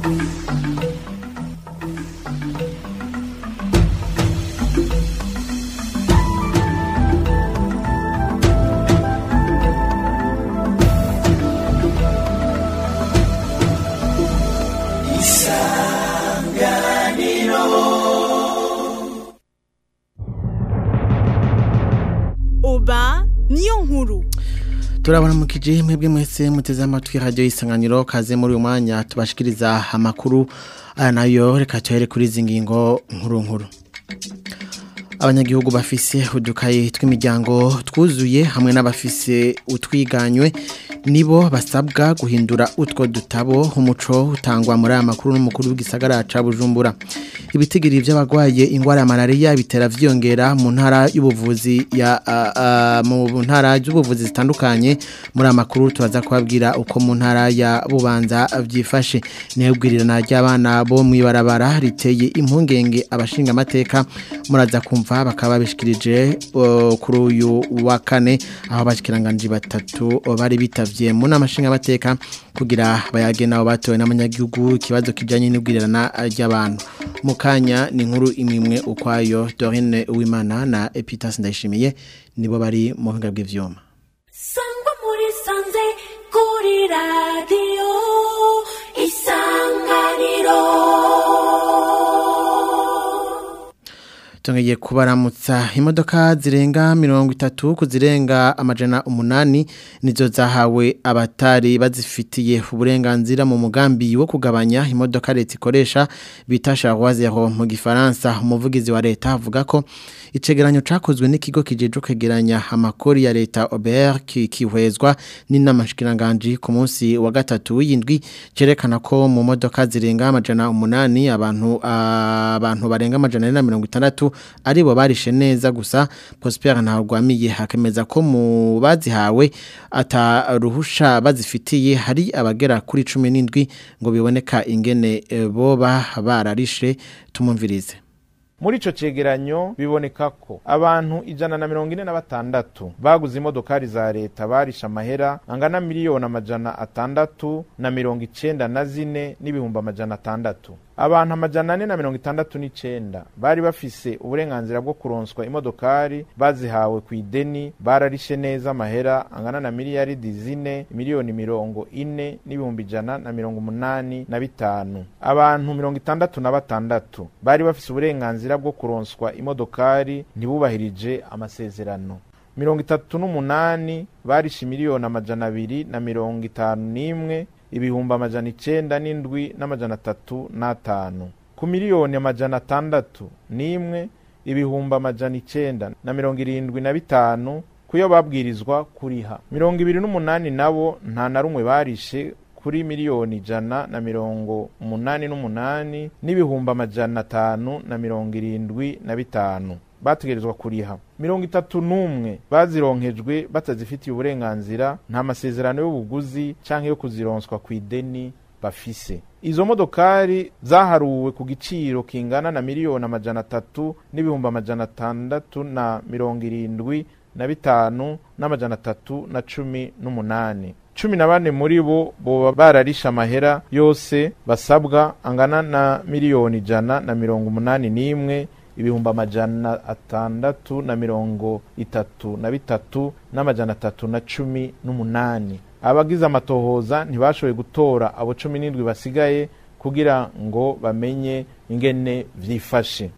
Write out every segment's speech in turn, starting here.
oba niyo nkuru turabona mu kiji mwebwe mwese muteze amatwi radio isanganiro kaze muri uyu mwanya tubashikiriza amakuru aya nayo reka tuhere kuri izi ngingo nkuru nkuru abanyagihugu bafise udukayi tw'imiryango twuzuye hamwe n'abafise utwiganywe nibo basabwa guhindura utwo dutabo umuco utangwa muri aya makuru n'umukuru w'igisagara ca Bujumbura ibitigiri by'abagwaye ingwara ya malaria bitera vyongera mu ntara y'ubuvuzi ya a, a, mu ntara y'ubuvuzi zitandukanye muri amakuru turaza kubabwira uko mu ntara ya Bubanza vyifashe nebwirirana ry'abana bo mwibarabara riteye impungenge abashinga amateka muraza kumva bakaba bishikirije uh, kuri uyu wa kane aho bashikiranganje batatu bari bitavye mu namashinga amateka kugira bayage nabo batowe n'amanyagihugu ikibazo kijanye n'ubwirirana ry'abantu mukanya ni nkuru imwe ukwayo Dorine Uwimana na Epitas Ndayishimiye nibo bari mu buhinga bw'ivyuma sangwa muri sanze kuri radiyo isanganiro Tungeye kubaramutsa imodoka zirenga mirongo itatu kuzirenga amajana umunani nizo zahawe abatari bazifitiye uburenganzira mu mugambi wo kugabanya imodoka leta ikoresha bita charwazero mu gifaransa umuvugizi wa leta avuga ko icegeranyo cakozwe n'ikigo kijeje kwegeranya amakori ya leta OBR kihwezwa n'inamashikiranganji ku munsi wa gatatu w'indwi cerekana ko mu modoka zirenga amajana umunani abantu abantu barenga amajana na mirongo itandatu aribo barishe neza gusa Prosper ntagwamiye hakemeza ko mu bazihawe ataruhusha bazifitiye hari abagera kuri 17 ngo biboneka ingene e, boba bararishe tumumvirize muri ico cegeranyo biboneka ko abantu ijana na mirongo ine na batandatu baguze imodokari za leta barisha amahera angana miliyoni amajana atandatu na mirongo icenda na zine n'ibihumbi amajana atandatu abantu amajana ane na mirongo itandatu n'icenda bari bafise uburenganzira bwo kuronswa imodokari bazihawe ku ideni bararishe neza amahera angana na miliyaridi zine miliyoni mirongo ine n'ibihumbi ijana na mirongo umunani na bitanu abantu mirongo itandatu na batandatu bari bafise uburenganzira bwo kuronswa imodokari ntibubahirije amasezerano mirongo itatu n'umunani barishe miliyoni amajana abiri na mirongo itanu n'imwe ibihumbi amajana icenda n'indwi n'amajana atatu n'atanu ku miliyoni amajana atandatu n'imwe ibihumbi amajana icenda na mirongo irindwi na bitanu kuyo babwirizwa kuriha mirongo ibiri n'umunani nabo nta na rumwe barishe kuri miliyoni ijana na mirongo umunani n'umunani n'ibihumbi amajana atanu na mirongo irindwi na bitanu bategerezwa kuriha mirongo itatu n'umwe bazironkejwe batazifitiye uburenganzira nta masezerano y'ubuguzi canke yo kuzironswa ku ideni bafise izo modokari zaharuwe ku giciro kingana na miliyoni amajana atatu n'ibihumbi amajana atandatu na mirongo irindwi na bitanu n'amajana atatu na cumi n'umunani cumi na bane muri bo boba bararisha amahera yose basabwa angana na miliyoni ijana na mirongo umunani n'imwe ibihumbi amajana atandatu na mirongo itatu na bitatu n'amajana atatu na cumi n'umunani abagize amatohoza ntibashoboye gutora abo cumi n'indwi basigaye kugira ngo bamenye ingene vyifashe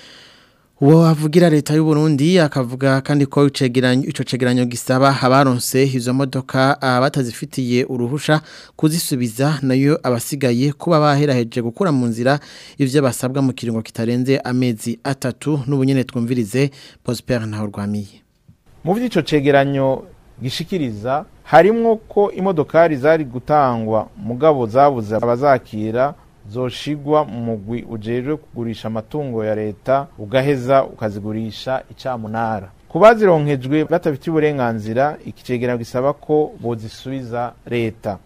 uwo avugira leta y'u Burundi akavuga kandi ko icegeranyo ico cegeranyo gisaba abaronse izo modoka batazifitiye uruhusha kuzisubiza nayo abasigaye kuba baheraheje gukura mu nzira ivyo basabwa mu kiringo kitarenze amezi atatu n'ubunyene twumvirize Prosper ntaho rwamiye mu vy'ico cegeranyo gishikiriza harimwo ko imodokari zari gutangwa mugabo zabuze abazakira zoshigwa mu mugwi ujejwe kugurisha amatungo ya leta ugaheza ukazigurisha icamunara ku bazironkejwe batabifitiye uburenganzira iki cegeranyo gisaba ko bozisubiza leta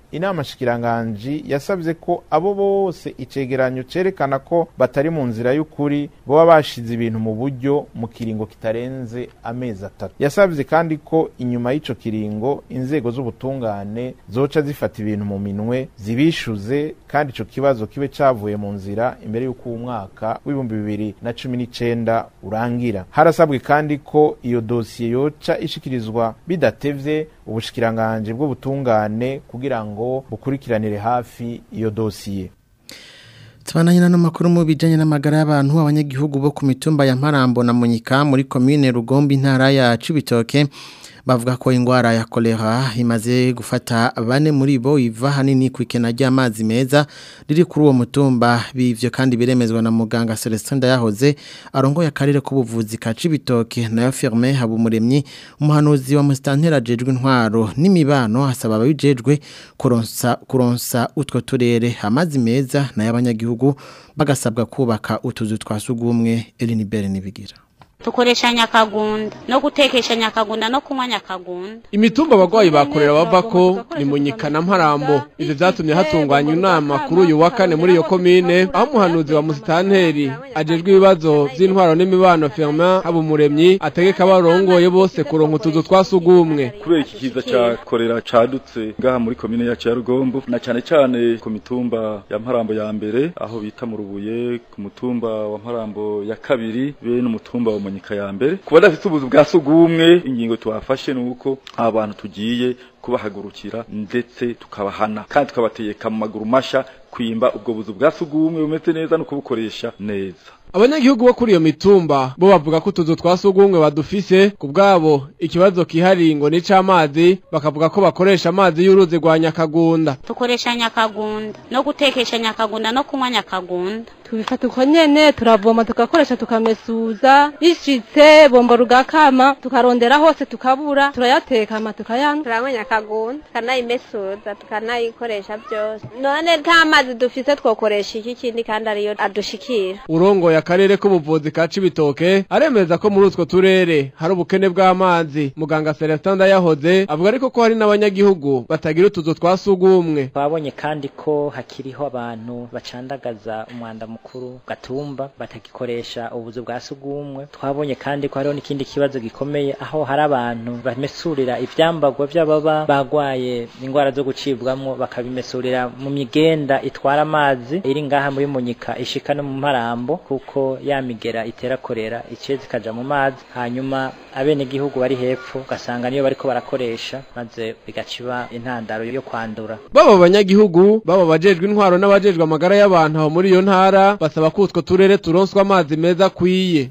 inama shikiranganji yasabye ko abo bose icegeranyo cerekana ko batari mu nzira y'ukuri boba bashize ibintu mu buryo mu kiringo kitarenze amezi atatu yasabye kandi ko inyuma y'ico kiringo inzego z'ubutungane zoca zifata ibintu mu minwe zibishuze kandi ico kibazo kibe cavuye mu nzira imbere y'uko uwo mwaka w'ibihumbi bibiri na cumi n'icenda urangira harasabwe kandi ko iyo dosiye yoca ishikirizwa bidatevye ubushikiranganji bw'ubutungane kugira ngo bukurikiranire hafi iyo dosiye Tubananye na makuru mu bijanye n'amagara y'abantu abanyagihugu bo ku mitumba ya Mparambo na Munyika muri commune Rugombe intara ya Cibitoke bavuga ko ingwara ya kolera imaze gufata bane muri bo iva hanini ku ikena ry'amazi meza riri kuri uwo mutumba bivyo kandi biremezwa na muganga Celestin Ndayahoze arongoye akarere k'ubuvuzi ka Cibitoke nayo Firme Habumuremyi umuhanuzi wa Mustantera jejwe intwaro n'imibano asaba ababijejwe kuronsa kuronsa utwo turere amazi meza nayo abanyagihugu bagasabwa kubaka utuzu twasugumwe Elinibere nibigira tukoresha nyakagunda no gutekesha nyakagunda no kunywa nyakagunda imitumba abagwayi bakorera bavako ni munyika na mparambo ivyo vyatumye hatunganywa inama kuri uyu wa kane muri iyo komine aho umuhanuzi wa musitanteri ajejwe ibibazo vy'intwaro n'imibano Firmin Habumuremyi ategeka abarongoye bose kuronka utuzu twasugumwe kubera iki kiza ca korera cadutse ngaha muri komine yacu ya Rugombo na cane cane ku mitumba ya Mparambo ya mbere aho bita mu Rubuye ku mutumba wa Mparambo ya kabiri be n'umutumba wa Munyika ya mbere kuba dafite ubuzu bwa sugumwe ingingo twafashe nuko abantu tugiye kubahagurukira ndetse tukabahana kandi tukabategeka mu maguru masha kwimba ubwo buzu bwa sugumwe bumeze neza no kubukoresha neza abanyagihugu bo kuri iyo mitumba bo bavuga ko utuzu twa sugumwe badufise ku bwabo ikibazo kihariye ngo ni c'amazi bakavuga ko bakoresha amazi y'uruzi rwa nyakagunda tukoresha nyakagunda no gutekesha nyakagunda no kunywa nyakagunda tubifata uko nyene turavoma tugakoresha tukamesuza bishitse bombo rugakama tukarondera hose tukabura turayatekama tukayanywa turanywa nyakagunda tukanayimesuza tukanayikoresha byose none nta mazi dufise twokoresha iki kindi kandi ariyo adushikira urongoye akarere k'ubuvuzi ka Cibitoke aremeza ko muri utwo turere hari ubukene bw'amazi muganga Celestin Ndayahoze avuga ariko ko hari n'abanyagihugu batagira utuzu twa sugumwe twabonye kandi ko hakiriho abantu bacandagaza umwanda mukuru gatumba batagikoresha ubuzu bwa sugumwe twabonye kandi ko hariho n'ikindi kibazo gikomeye aho hari abantu bamesurira ivyambagwa vy'ababa bagwaye ingwara zo gucibwamwo bakabimesurira mu migenda itwara amazi iri ngaha muri munyika ishika no mu marambo kuko ya migera itera korera iciye zikaja mu mazi hanyuma abenegihugu bari hepfo ugasanga niyo bariko barakoresha maze bigaciba intandaro yo kwandura baba abanyagihugu baba bajejwe intwaro n'abajejwe amagara y'abantu aho muri iyo ntara basaba ko utwo turere turonswa amazi meza akwiye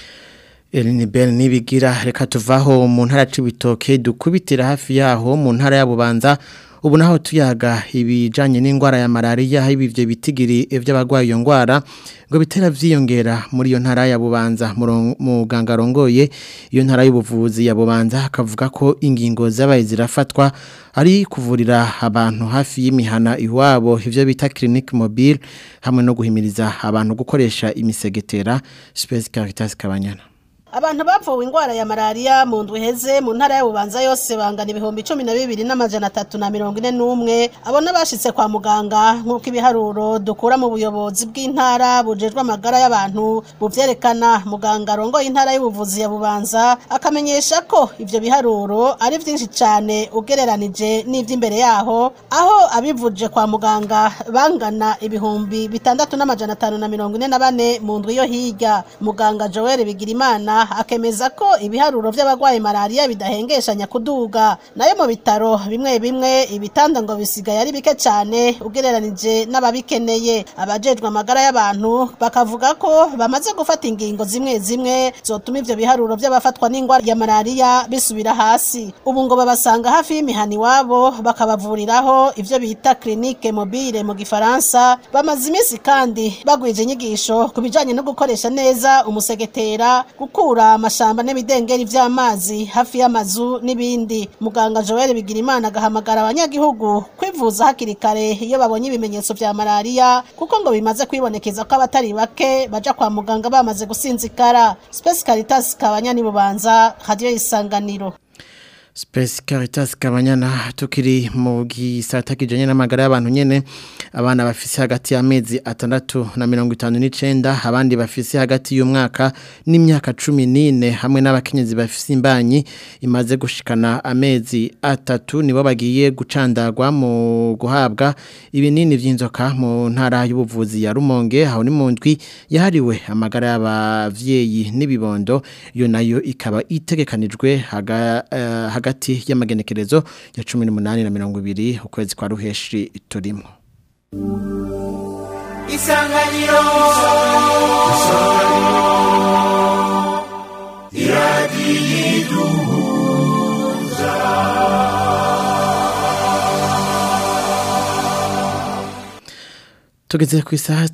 Eline Bell nibigira reka tuvaho mu ntara c'ibitoke dukubitira hafi yaho mu ntara ya Bubanza ubu naho tuyaga ibijanye n'indwara ya malaria ibivyo bitigiri vy'abagwaye iyo ndwara ngo bitera vyiyongera muri iyo ntara ya Bubanza muganga rongoye iyo ntara y'ubuvuzi ya Bubanza akavuga ko ingingo zabaye zirafatwa ari kuvurira abantu hafi y'imihana iwabo ivyo bita clinique mobile hamwe no guhimiriza abantu gukoresha imisegetera Space Caritas Kabanyana abantu bapfuwe indwara ya malaria mu ndwi heze mu ntara y'ububanza yose bangana ibihumbi cumi na bibiri n'amajana atatu na mirongo ine n'umwe abo n'abashitse kwa muganga nk'uko ibiharuro dukura mu buyobozi bw'intara bujejwe amagara y'abantu buvyerekana muganga arongoye intara y'ubuvuzi ya bubanza akamenyesha ko ivyo biharuro ari vyinshi cane ugereranije n'ivy'imbere yaho aho abivuje kwa muganga bangana ibihumbi bitandatu n'amajana atanu na mirongo ine na bane mu ndwi yo hirya muganga joel bigirimana akemeza ko ibiharuro vy'abagwaye malaria bidahengeshanya kuduga nayo mu bitaro bimwe bimwe ibitanda ngo bisigaye ari bike cyane ugereranije n'ababikeneye abajejwe amagara y'abantu bakavuga ko bamaze gufata ingingo zimwe zimwe zotuma ivyo biharuro vy'abafatwa n'ingwara ya malaria bisubira hasi ubu ngo babasanga hafi y'imihani iwabo bakabavuriraho ivyo bita clinique mobile mu gifaransa bamaze iminsi kandi bagwije inyigisho ku bijanye no gukoresha neza umusegetera gukura amashamba n'ibidengeri vy'amazi hafi y'amazu n'ibindi muganga Joel Bigirimana agahamagara abanyagihugu kwivuza hakiri kare iyo babonye ibimenyetso vya malaria kuko ngo bimaze kwibonekeza ko abatari bake baja kwa muganga bamaze gusinzikara Space Caritas kabanyani bubanza radio isanganiro Space Caritas Kabanyana tukiri mu gisata kijanye n'amagara y'abantu nyene abana bafise hagati y'amezi atandatu na mirongo itanu n'icenda abandi bafise hagati y'umwaka n'imyaka cumi n'ine hamwe n'abakenyezi bafise imbanyi imaze gushikana amezi atatu nibo bagiye gucandagwa mu guhabwa ibinini vy'inzoka mu ntara y'ubuvuzi ya Rumonge aho ni mu ndwi yahariwe amagara y'abavyeyi n'ibibondo iyo nayo ikaba itegekanijwe haga, uh, hagati y'amagenekerezo ya 18 na 20 ukwezi kwa ruheshi turimo Isanganiro Isanganiro Iradiyiduhuza Tugeze ku isaha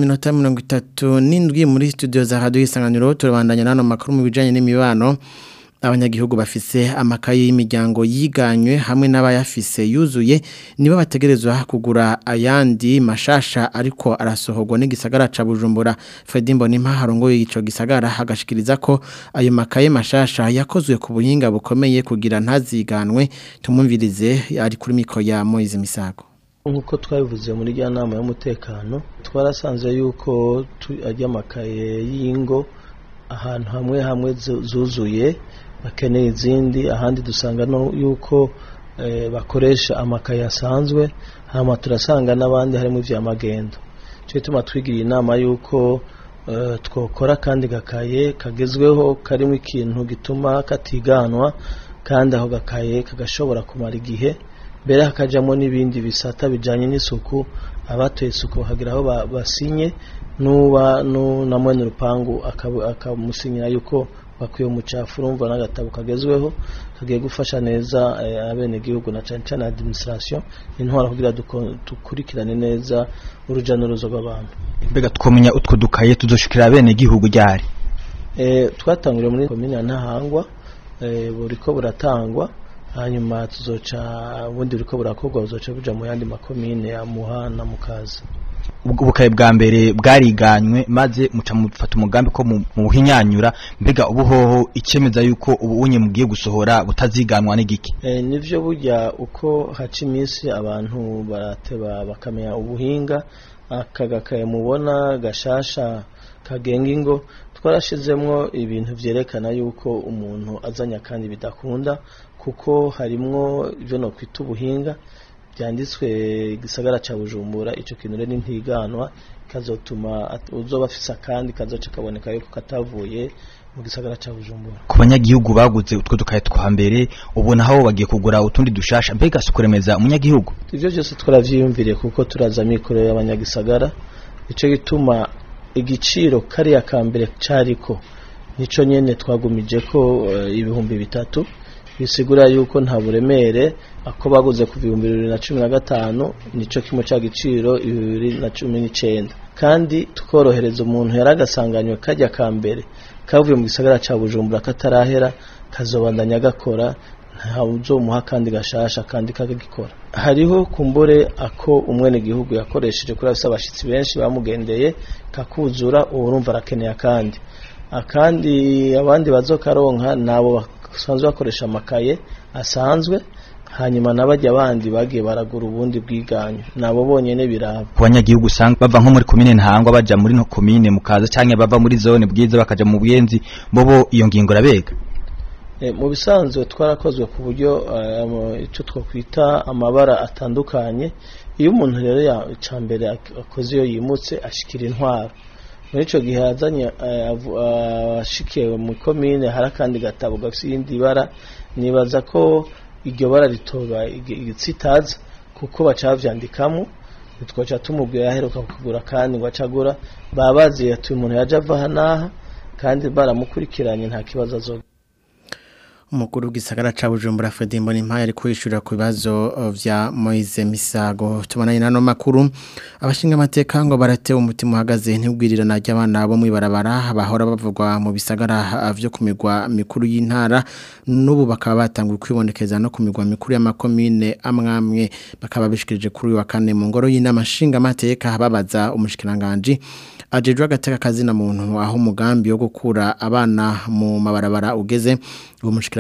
6:37 muri studio za Radio Isanganiro turabandanya nano makuru mu bijanye n'imibano abanyagihugu bafise amakaye y'imiryango yiganywe hamwe n'abayafise yuzuye nibo bategerezwa kugura ayandi mashasha ariko arasohorwa n'igisagara ca Bujumbura Fredimbo Nimpaharongoye ico gisagara hagashikiriza ko ayo makaye mashasha yakozwe ku buhinga bukomeye kugira ntaziganwe tumumvirize ari kuri miko ya Moise Misago nk'uko twabivuze muri rya nama y'umutekano twarasanze yuko ajya amakaye y'ingo ahantu hamwe hamwe zuzuye bakeneye izindi ahandi dusanga no yuko bakoresha amakaye asanzwe hanyuma turasanga n'abandi harimo iby'amagendo cyo gituma twigiriye inama y'uko twakora kandi gakaye kagezweho karimo ikintu gituma katiganwa kandi aho gakaye kagashobora kumara igihe mbere hakajyamo n'ibindi bisata bijyanye n'isuku abatuye isuku bakagira aho basinye n'uba na mwene urupangu akamusinyira yuko bakwiye umucafu urumva n'agatabo kagezweho kagiye gufasha neza abenegihugu na cyane cyane administration intwara kugira dukurikirane neza urujya n'uruza rw'abantu mbega twamenya utwo dukaye tuzoshikira abenegihugu ryari twatanguriye muri komine ya ntahangwa buri ko buratangwa hanyuma tuzoca ubundi buriko burakorwa buzoca buja mu yandi makomine ya muha na mukaza ubukaye bwa mbere bwariganywe maze muca mufata umugambi ko mu buhinyanyura mbega ubuhoho icemeza yuko ubu unye mugiye gusohora butaziganwa n'igiki e, nivyo burya uko haca iminsi abantu barateba bakamenya ubuhinga akagakaye mubona gashasha kagenga ingo twarashizemwo ibintu vyerekana yuko umuntu azanya kandi bidakunda kuko harimwo ibyo no kwita ubuhinga byanditswe igisagara cya bujumbura icyo kintu rero ntiganwa kazotuma uzoba afise akandi kazoca kaboneka yuko katavuye mu gisagara cya bujumbura ku banyagihugu baguze utwo dukaye twa mbere ubona aho bagiye kugura utundi dushasha mbega si kuremeza umunyagihugu ibyo byose twaravyiyumviriye kuko turaza mikoro y'abanyagisagara nicyo gituma igiciro kariya ka mbere cariko nico nyene twagumije ko uh, ibihumbi bitatu bisigura yuko nta buremere ako baguze ku bihumbi bibiri na cumi na gatanu nico kimwe cya giciro bibiri na cumi n'icyenda kandi tukorohereza umuntu yari agasanganywe kajya ka mbere kavuye mu gisagara cya bujumbura katarahera kazobandanya gakora nta uzomuha kandi gashasha kandi kagikora hariho kumbure ako umwene gihugu yakoresheje kuri afise abashitsi benshi bamugendeye kakuzura ubu urumva arakeneye akandi akandi abandi bazokaronka nabo basanzwe bakoresha amakaye asanzwe hanyuma n'abajya abandi bagiye baragura ubundi bwiganyo nabo bonyene biraba ku banyagihugu usanga bava nko muri komine ntangwa baja muri no komine mukaza canke bava muri zone bwiza bakaja mu buyenzi bobo iyo ngingo rabega e, mu bisanzwe twarakozwe ku buryo icyo uh, twakwita amabara atandukanye iyo umuntu rero ya mbere akoze iyo yimutse ashikira intwaro muri icyo gihe yazanye ashikiye mu komine hari akandi gatabo gafite irindi bara nibaza ko iryo bara ritoba igitsitaza kuko baca bavyandikamo twaca tumubwira yaheruka kugura kandi ngo acagura baba baziye ati umuntu yaje ava aha n'aha kandi baramukurikiranye nta kibazo azoga umukuru w'igisagara ca Bujumbura Fredimbo Nimpaye ari kwishura ku bibazo vya Moise Misago tubonanye nano makuru abashinga amateka ngo barate umutima uhagaze ntibwirirana ry'abana bo mwibarabara bahora bavugwa mu bisagara vyo kumigwa mikuru y'intara n'ubu bakaba batanguye kwibonekeza no kumigwa mikuru y'amakomine amwamwe bakaba bishikirije kuri wa kane mu ngoro y'inama nshinga amateka babaza umushikiranganje ajejwe agateka kazina muntu aho umugambi wo gukura abana mu mabarabara ugeze uwo mushikiranganje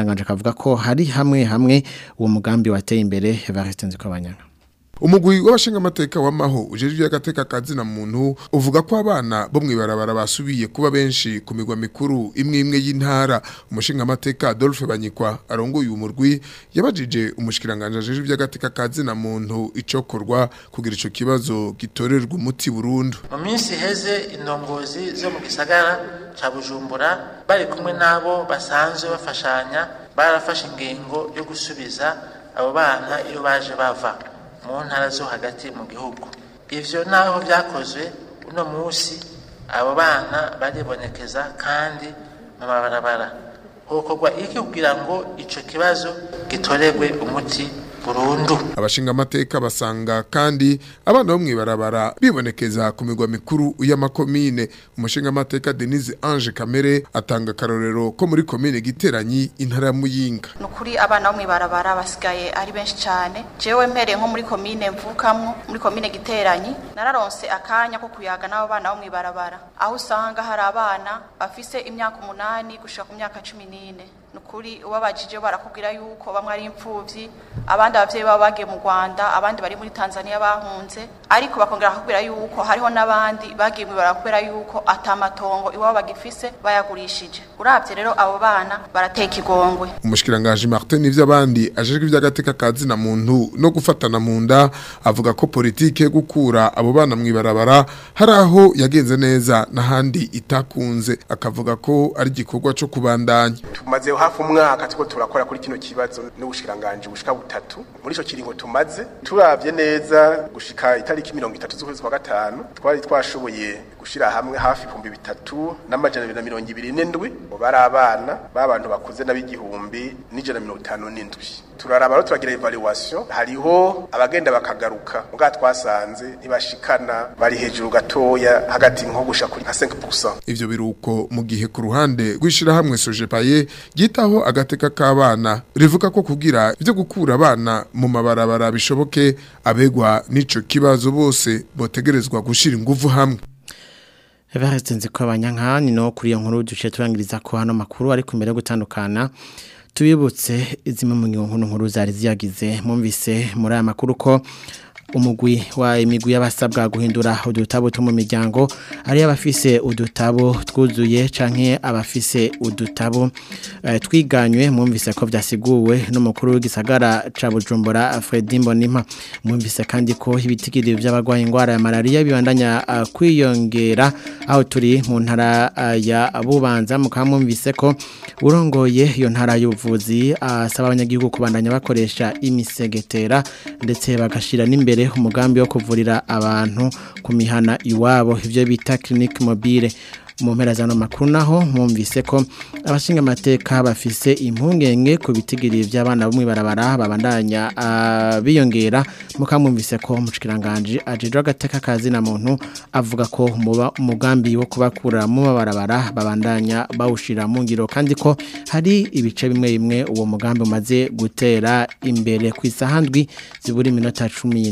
mushikiranganje akavuga ko hari hamwe hamwe uwo mugambi wateye imbere Evariste Nzikobanyana umugwi w'abashingamateka w'amaho ujejwe agateka kazina muntu uvuga ko abana bo mwibarabara basubiye kuba benshi ku migwa mikuru imwe imwe y'intara umushingamateka Adolphe Banyikwa arongoye umurwi yabajije umushikiranganje ajejwe agateka kazina muntu icokorwa kugira ico kibazo gitorerwa umuti burundu mu minsi heze indongozi zo mu gisagara ca Bujumbura bari kumwe nabo basanzwe bafashanya barafashe ingingo yo gusubiza abo bana iyo baje bava mu ntara zo hagati mu gihugu ivyo naho vyakozwe uno musi abo bana baribonekeza kandi mu mabarabara hokorwa iki kugira ngo ico kibazo gitorerwe umuti burundu abashingamateka basanga kandi abana bo mwibarabara bibonekeza ku migwa mikuru y'amakomine umushingamateka Denise Ange Kamere atanga karorero ko muri komine giteranyi intara ya Muyinga nukuri abana bo mwibarabara basigaye ari benshi cyane jewe mpere nko muri komine mvukamwo muri komine giteranyi nararonse akanya ko kuyaga n'abo bana bo mwibarabara aho usanga hari abana bafise imyaka umunani gushika ku myaka cumi n'ine nukuri ubabajije barakubwira yuko bamwe ari imfuvyi abandi abavyeyi baba bagiye mu Rwanda abandi bari muri Tanzania bahunze ariko bakongera bakubwira yuko hariho n'abandi bagiye barakubwira yuko atamatongo iwabo bagifise bayagurishije uravye rero abo bana barateka igongwe umushikiranganje Martin ivy'abandi ajejwe ivy'agateka kazina muntu no gufatana mu nda avuga ko politike gukura abo bana mwibarabara hari aho yagenze neza n'ahandi itakunze akavuga ko ari igikorwa co kubandanya tumaze hafi umwaka tuko turakora kuri kino kibazo n'ubushikiranganje bushika butatu muri ico kiringo tumaze turavye neza gushika itariki 30 z'ukwezi kwa gatanu twari twashoboye gushira hamwe hafi ibihumbi bitatu n'amajana abiri na mirongo ibiri n'indwi bari abana b'abantu bakuze n'ab'igihumbi n'ijana na mirongo itanu n'indwi turaraba rero turagira evaluation hariho abagenda bakagaruka mbwa twasanze ntibashikana bari hejuru gatoya hagati nko gusha kuri nka 5% ivyo biruko mu gihe ku ruhande rwishira hamwe Sojepaye gitaho agateka k'abana rivuga ko kugira ivyo gukura abana mu mabarabara bishoboke abegwa n'ico kibazo bose botegerezwa gushira ingufu hamwe Evariste Nzikobanyana ni no kuri iyo nkuru duce turangiriza ko hano makuru ariko imbere yo gutandukana tubibutse zimwe mu nkuru nkuru zari ziyagize mumvise muri aya makuru ko umugwi wa imigwi y'abasabwa guhindura udutabo two mu miryango ari abafise udutabo twuzuye canke abafise udutabo uh, twiganywe mumvise ko vyasiguwe n'umukuru w'igisagara ca Bujumbura Fredy Mbonimpa mumvise kandi ko ibitigiri by'abagwaye ingwara ya malaria bibandanya uh, kwiyongera aho turi mu ntara uh, ya Bubanza mukamumvise ko urongoye iyo ntara y'ubuvuzi asaba abanyagihugu kubandanya bakoresha imisegetera ndetse bagashira n'imbere umugambi wo kuvurira abantu ku mihana iwabo ibyo bita clinique mobile mu mpera zano makuru naho mwumvise ko abashinga amateka bafise impungenge ku bitigiri by'abana bo mwibarabara babandanya uh, biyongera mukamwumvise ko umushikiranganje ajeje agateka kazi na muntu avuga ko umugambi wo kubakura mu mabarabara babandanya bawushira mu ngiro kandi ko hari ibice bimwe bimwe uwo mugambi umaze gutera imbere ku isahandwi zibura iminota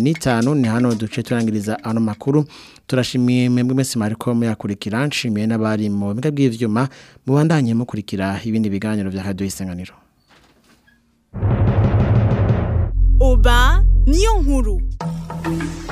15 ni hano duce turangiriza ano makuru turashimiye mwebwe mwese mariko muyakurikira nshimiye n'abari mu biga bw'ivyuma mubandanye mukurikira ibindi biganiro vya radio isanganiro Oba niyo nkuru